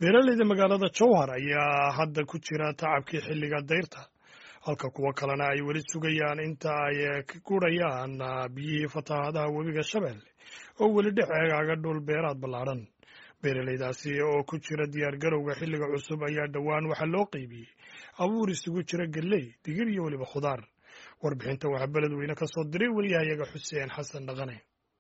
beeraleyda magaalada jowhar ayaa hadda ku jira tacabkii xilliga dayrta halka kuwo kalena ay weli sugayaan inta ay ka gurayaan biyihii fatahaadaha webiga shabeelle oo weli dhex eegaaga dhul beeraad ballaadhan beeraleydaasi oo ku jira diyaargarowga xilliga cusub ayaa dhowaan waxaa loo qeybiyey abuur isugu jira galley digir iyo weliba khudaar warbixinta waxaa beledweyne ka soo diray weliyahayaga xuseen xasan dhaqane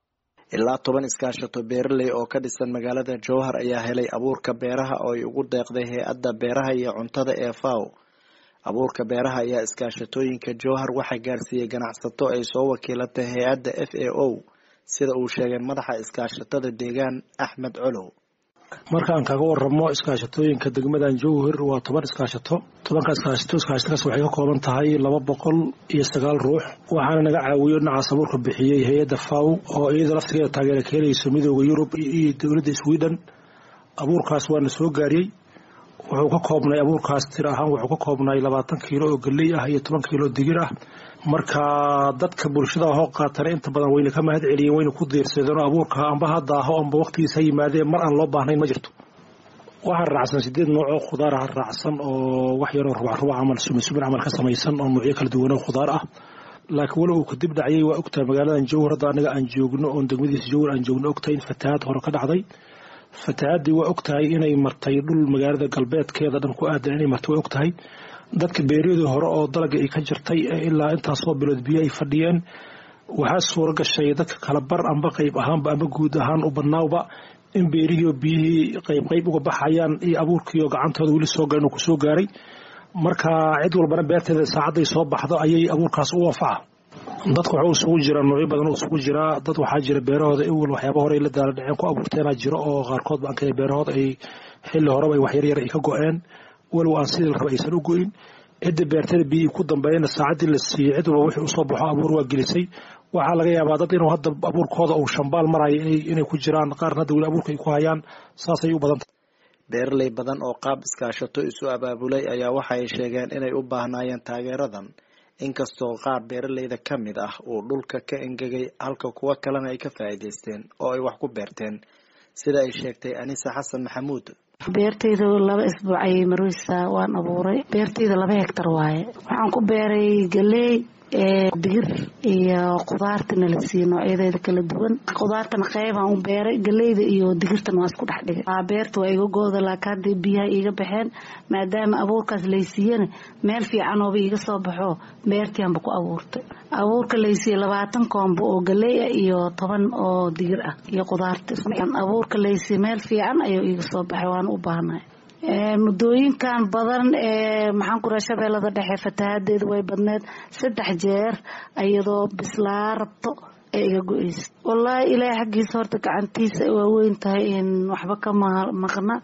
ilaa toban iskaashato beeraley oo ka dhisan magaalada jowhar ayaa helay abuurka beeraha oo ay ugu deeqday hay-adda beeraha iyo cuntada ee faw abuurka beeraha ayaa iskaashatooyinka jowhar waxaa gaarsiiyey ganacsato ay soo wakiilatay hay-adda f a o sida uu sheegay madaxa iskaashatada deegaan axmed colow markaan kaga waramo iskaashatooyinka degmadan jowhar waa toban iskaashato tobanka iskaashato iskaashatadaas waxay ka kooban tahay laba boqol iyo sagaal ruux waxaana naga caawiyo dhinacaas abuurka bixiyey hay-adda faw oo iyada laftigeeda taageera ka helayso midooda yurub iyo dowladda sweden abuurkaas waana soo gaariyey wuxuu ka koobnay abuurkaas tir ahaan wuxuu ka koobnay labaatan kiilo oo galley ah iyo toban kiilo digir ah marka dadka bulshada hoo qaatana inta badan wayna ka mahad celiyeen wayna ku diirsadeen oo abuurka amba ha daaho amba waqtigiis ha yimaadeen mar aan loo baahnayn ma jirto waxaa raacsan sideed nooc oo khudaar ah raacsan oo wax yaroo rubac rubac camal sumin sumin camal ka samaysan oo nuucyo kala duwan oo khudaar ah laakiin weli uu kadib dhacayay waa ogtahay magaaladan jowhar hadda anaga aan joogno oon degmadiisa jowhar aan joogno ogtahay in fatahaad hore ka dhacday fatahaadii waa ogtahay inay martay dhul magaalada galbeedkeeda dhan ku aadan inay martay waa ogtahay dadka beeryadii hore oo dalaga ay ka jirtay ilaa intaasoo bilood biyo ay fadhiyeen waxaa suura gashay dadka kala bar amba qayb ahaanba amba guud ahaan u badnaawba in beerihiio biyihii qayb qayb uga baxayaan iyo abuurkiioo gacantooda weli soo garan uu kusoo gaaray marka cid walbana beerteeda saacadday soo baxdo ayay abuurkaas u anfaca dadka waxuu isugu jiraa noocyo badan oo isugu jiraa dad waxaa jira beerahooda iwal waxyaaba hore la daala dhaceen ku abuurteenaa jiro oo qaarkood ba ankale beerahooda ay xilli horeba ay waxyaryar ay ka go-een walow aan sidii la raba aysan u go-in cidda beertada biyihii ku dambeeyana saacaddii la siiyey cid walba wixii usoo baxo abuur waa gelisay waxaa laga yaabaa dad inuu hadda abuurkooda uu shambaal marayo inay ku jiraan qaarna hadda weli abuurka ay ku hayaan saasay u badantah beeraley badan oo qaab iskaashato isu abaabulay ayaa waxa ay sheegeen inay u baahnaayeen taageeradan inkastoo qaar beeraleyda ka mid ah uu dhulka ka engegay halka kuwo kalena ay ka faa'iidaysteen oo ay wax ku beerteen sida ay sheegtay anisa xasan maxamuud beertayda laba isbuuc ayay marweysaa waan abuuray beertayda laba hegtar waaye waxaan ku beeray galey digir iyo khudaartana la siiyey noocyadeeda kala duwan khudaartana qeybaan u beeray galeyda iyo digirtana waa isku dhex dhigay beerta waa iga gooda laakiin hadday biyaha iiga baxeen maadaama abuurkaas laysiiyana meel fiicanooba iiga soo baxo beertianba ku abuurtay abuurka laysiiye labaatan koombo oo galey ah iyo toban oo digir ah iyo khudaarta abuurka laysiiye meel fiican ayuu iiga soo baxay waana u baahnay muddooyinkan badan ee maxaan ku raha shabeellada dhexe fatahaadeedu way badneed saddex jeer iyadoo bislaa rabto ee iga go-eysa wallaahi ilaahay xaggiisa horta gacantiisa waa weyn tahay in waxba ka maqna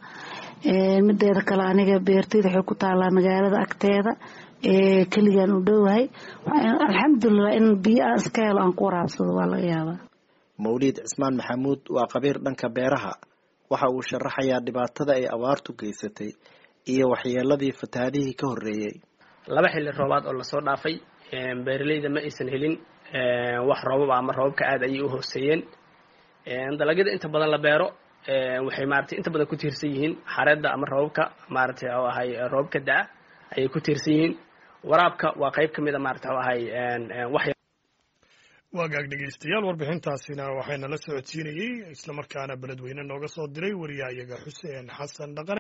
mideeda kale aniga beertayda waxay ku taalaa magaalada agteeda ee keligaan u dhowahay alxamdulilah in biyo aan iska helo aan ku waraabsado waa laga yaabaa mawliid cismaan maxamuud waa qabiir dhanka beeraha waxa uu sharaxayaa dhibaatada ay abaartu geysatay iyo waxyeeladii fatahaadihii ka horreeyey laba xilli roobaad oo lasoo dhaafay beeraleyda ma aysan helin wax roobab ama roobabka aada ayay u hooseeyeen dalagyada inta badan la beero waxay maratay inta badan ku tiirsan yihiin xareedda ama roobabka maratay oo ahay roobabka da-a ayay ku tiirsan yihiin waraabka waa qayb ka mid a maratay oo ahay wax waagaag dhegeystayaal warbixintaasina waxayna la socodsiinayey islamarkaana beledweyne nooga soo diray wariyahayaga xuseen xasan dhaqan